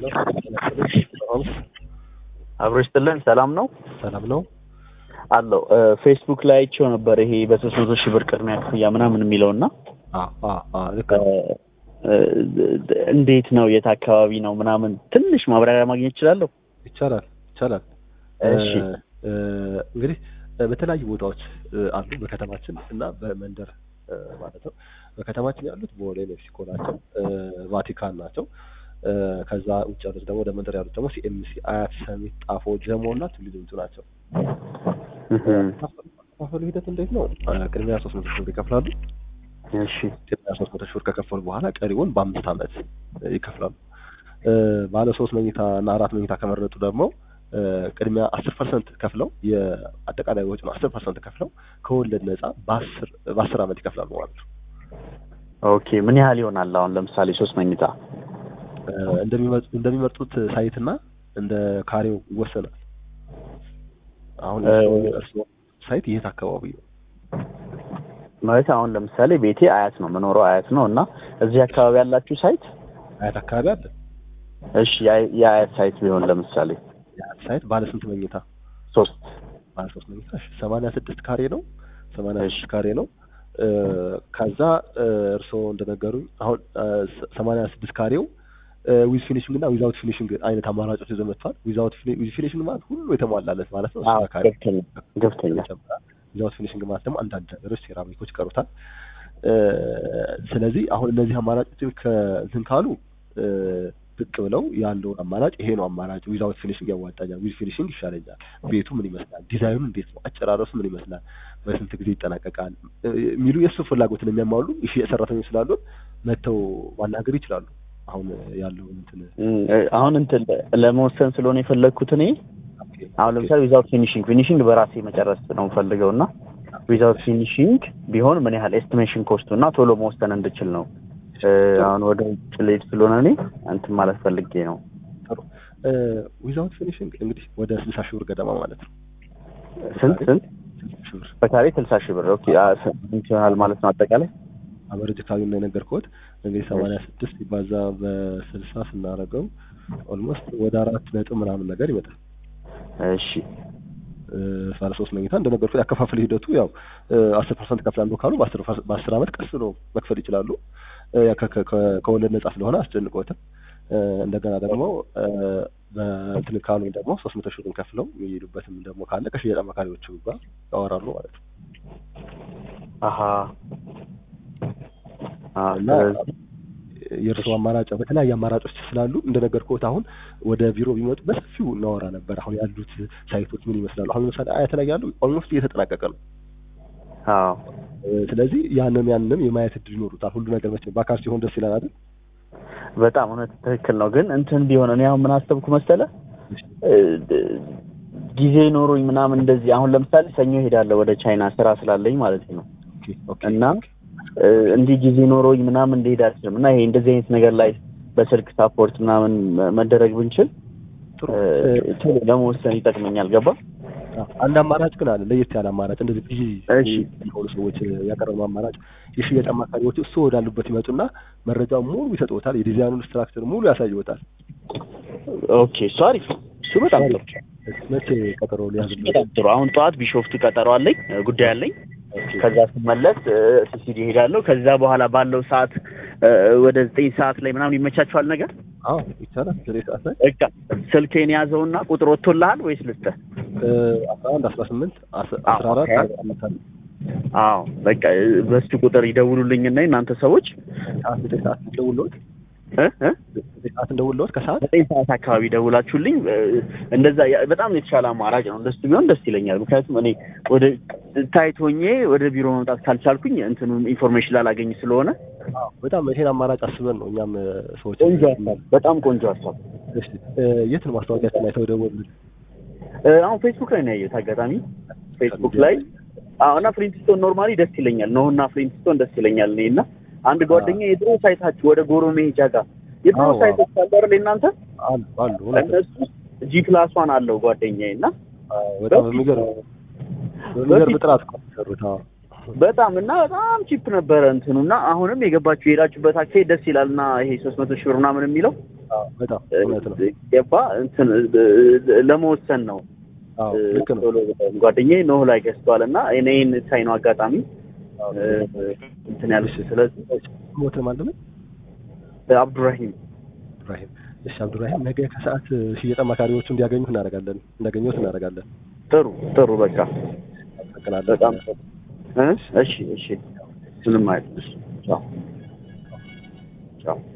አብሮ ይስጥልን። ሰላም ነው ሰላም ነው አለው። ፌስቡክ ላይ አይቼው ነበር ይሄ በሶስት መቶ ሺህ ብር ቅድሚያ ክፍያ ምናምን የሚለው እና ልክ ነው። እንዴት ነው የት አካባቢ ነው ምናምን ትንሽ ማብራሪያ ማግኘት እችላለሁ? ይቻላል ይቻላል። እሺ እንግዲህ በተለያዩ ቦታዎች አሉ በከተማችን እና በመንደር ማለት ነው። በከተማችን ያሉት ቦሌ ሜክሲኮ ናቸው፣ ቫቲካን ናቸው። ከዛ ውጭ ያሉት ደግሞ ወደ መንደር ያሉት ደግሞ ሲኤምሲ፣ አያት፣ ሰሚት፣ ጣፎ፣ ጀሞ እና ቱሉ ዲምቱ ናቸው። ከፋፈሉ ሂደት እንዴት ነው? ቅድሚያ ሶስት መቶ ሺህ ብር ይከፍላሉ። እሺ ቅድሚያ ሶስት መቶ ሺህ ብር ከከፈሉ በኋላ ቀሪውን በአምስት ዓመት ይከፍላሉ። ባለ ሶስት መኝታ እና አራት መኝታ ከመረጡ ደግሞ ቅድሚያ አስር ፐርሰንት ከፍለው የአጠቃላይ ወጪ ነው አስር ፐርሰንት ከፍለው ከወለድ ነጻ በአስር በአስር ዓመት ይከፍላሉ ማለት ነው። ኦኬ ምን ያህል ይሆናል? አሁን ለምሳሌ ሶስት መኝታ እንደሚመርጡት ሳይት እና እንደ ካሬው ይወሰናል። አሁን እርስዎ ሳይት የት አካባቢ ነው? ማለት አሁን ለምሳሌ ቤቴ አያት ነው የምኖረው አያት ነው እና እዚህ አካባቢ ያላችሁ ሳይት አያት አካባቢ አለ። እሺ የአያት ሳይት ቢሆን ለምሳሌ የአያት ሳይት ባለ ስንት መኝታ? ሶስት ባለ ሶስት መኝታ እሺ፣ ሰማንያ ስድስት ካሬ ነው። ሰማንያ ስድስት ካሬ ነው። ከዛ እርስዎ እንደነገሩኝ አሁን ሰማንያ ስድስት ካሬው ዊዝ ፊኒሽንግ እና ዊዛውት ፊኒሽንግ አይነት አማራጮች ይዘው መጥቷል። ዊዛውት ዊዝ ፊኒሽንግ ማለት ሁሉ የተሟላለት ማለት ነው። እሱ ካሬ ገብተኛ ዊዛውት ፊኒሽንግ ማለት ደግሞ አንዳንድ ነገሮች ሴራሚኮች ይቀሩታል። ስለዚህ አሁን እነዚህ አማራጮችን ከእንትን ካሉ ብቅ ብለው ያለውን አማራጭ ይሄ ነው አማራጭ ዊዛውት ፊኒሽንግ ያዋጣኛል፣ ዊዝ ፊኒሽንግ ይሻለኛል፣ ቤቱ ምን ይመስላል፣ ዲዛይኑ እንዴት ነው፣ አጨራረሱ ምን ይመስላል፣ በስንት ጊዜ ይጠናቀቃል የሚሉ የእሱ ፍላጎትን የሚያሟሉ ሰራተኞች ስላሉ መጥተው ማናገር ይችላሉ። አሁን ያለው እንትን አሁን እንትን ለመወሰን ስለሆነ የፈለግኩት እኔ አሁን ለምሳሌ ዊዛውት ፊኒሽንግ ፊኒሽንግ በራሴ መጨረስ ነው የምፈልገው እና ዊዛውት ፊኒሽንግ ቢሆን ምን ያህል ኤስቲሜሽን ኮስቱ እና ቶሎ መወሰን እንድችል ነው። አሁን ወደ ውጭ ልሄድ ስለሆነ እኔ እንትን ማለት ፈልጌ ነው። ጥሩ ዊዛውት ፊኒሽንግ እንግዲህ ወደ ስልሳ ሺህ ብር ገደማ ማለት ነው። ስንት ስንት በካሬ ስልሳ ሺህ ብር ኦኬ። ስንት ይሆናል ማለት ነው አጠቃላይ? አቨሬጅ ካሉ ነው የነገርኩት። እንግዲህ ሰማንያ ስድስት ሲባዛ በስልሳ ስናደርገው ኦልሞስት ወደ አራት ነጥብ ምናምን ነገር ይመጣል። እሺ ባለ ሶስት መኝታ እንደነገርኩት ያከፋፈል ሂደቱ ያው አስር ፐርሰንት ከፍላለሁ ካሉ በአስር ዓመት ቀስ ብሎ መክፈል ይችላሉ። ከወለድ ነጻ ስለሆነ አስጨንቆትም እንደገና ደግሞ በእንትን ካሉ ደግሞ ሶስት መቶ ሺህ ብር ከፍለው የሚሄዱበትም ደግሞ ካለ ከሽያጭ አማካሪዎቹ ጋር ያወራሉ ማለት ነው። አሀ እና የእርስዎ አማራጭ በተለያየ አማራጮች ስላሉ እንደነገርኩት አሁን ወደ ቢሮ ቢመጡ በሰፊው እናወራ ነበር። አሁን ያሉት ሳይቶች ምን ይመስላሉ? አሁን ለምሳሌ አያት ላይ ያሉ ኦልሞስት እየተጠናቀቀ ነው። አዎ ስለዚህ ያንን ያንንም የማየት እድል ይኖሩታል። ሁሉ ነገር መቼም በአካል ሲሆን ደስ ይላል አይደል? በጣም እውነት ትክክል ነው። ግን እንትን ቢሆን እኔ አሁን ምን አሰብኩ መሰለ ጊዜ ኖሮኝ ምናምን እንደዚህ አሁን ለምሳሌ ሰኞ ሄዳለሁ ወደ ቻይና ስራ ስላለኝ ማለት ነው እና እንዲህ ጊዜ ኖሮኝ ምናምን እንደሄድ አልችልም እና ይሄ እንደዚህ አይነት ነገር ላይ በስልክ ሳፖርት ምናምን መደረግ ብንችል ቶሎ ለመወሰን ይጠቅመኛል። ገባ? አንድ አማራጭ ግን አለ፣ ለየት ያለ አማራጭ እንደዚህ ቢዚ የሆኑ ሰዎች ያቀረበው አማራጭ የሽያጭ አማካሪዎች እሱ ወዳሉበት ይመጡና መረጃው ሙሉ ይሰጥዎታል፣ የዲዛይኑን ስትራክቸር ሙሉ ያሳይዎታል። ኦኬ፣ እሱ አሪፍ ነው። እሱ በጣም ጥሩ። መቼ ቀጠሮ ሊያዝበት? በጣም ጥሩ። አሁን ጠዋት ቢሾፍቱ ቀጠሮ አለኝ፣ ጉዳይ አለኝ። ከዛ ስመለስ ሲሲዲ ሄዳለሁ። ከዛ በኋላ ባለው ሰዓት ወደ ዘጠኝ ሰዓት ላይ ምናምን ይመቻቸዋል ነገር አዎ ይቻላል። ዘጠኝ ሰዓት ላይ በቃ ስልኬን ያዘውና ቁጥር ወጥቶልሃል ወይስ ልስጥህ? አስራ አንድ አስራ ስምንት አስራ አራት አዎ በቃ በሱ ቁጥር ይደውሉልኝና እናንተ ሰዎች ሰዓት ዘጠኝ ሰዓት እንደውልዎት ዘጠኝ ሰዓት እንደውልዎት ከሰዓት ዘጠኝ ሰዓት አካባቢ ደውላችሁልኝ እንደዛ በጣም የተሻለ አማራጭ ነው። እንደሱ ቢሆን ደስ ይለኛል። ምክንያቱም እኔ ወደ ታይት ሆኜ ወደ ቢሮ መምጣት ካልቻልኩኝ እንትኑ ኢንፎርሜሽን ላላገኝ ስለሆነ በጣም ይሄን አማራጭ አስበን ነው እኛም ሰዎች ቆንጆ ሀሳብ፣ በጣም ቆንጆ ሀሳብ። የት ነው ማስታወቂያችን ላይ ተደወሉልን? አሁን ፌስቡክ ላይ ነው ያየሁት። አጋጣሚ ፌስቡክ ላይ አዎ። እና ፍሊንትስቶን ኖርማሊ ደስ ይለኛል ነው እና ፍሊንትስቶን ደስ ይለኛል እኔ እና አንድ ጓደኛ የድሮ ሳይታችሁ ወደ ጎሮ መሄጃ ጋር የድሮ ሳይቶች አሉ አይደል እናንተ አሉ አሉ እነሱ ጂ ፕላስ ዋን አለው ጓደኛዬ እና በጣም የሚገርም የሚገርም ጥራት እኮ ሰሩት። በጣም እና በጣም ቺፕ ነበረ እንትኑ እና አሁንም የገባችሁ የሄዳችሁበት አካሄድ ደስ ይላል እና ይሄ ሶስት መቶ ሺህ ብር ምናምን የሚለው አዎ፣ በጣም እውነት ነው። ገባ እንትን ለመወሰን ነው። አዎ ልክ ነው። ቶሎ ብለን ጓደኛዬ ኖህ ላይ ገዝቷል እና እኔን ሳይ ነው አጋጣሚ አዎ። እንትን ያሉት። ስለዚህ ሞት ማለት ነው አብዱራሂም ኢብራሂም። እሺ አብዱራሂም፣ ነገ ከሰዓት ሽያጭ አማካሪዎቹ እንዲያገኙት እናደርጋለን እንዳገኙት እናደርጋለን። ጥሩ ጥሩ በቃ አመሰግናለሁ። በጣም ጥሩ እ እሺ እሺ ምንም አይደል። ቻው ቻው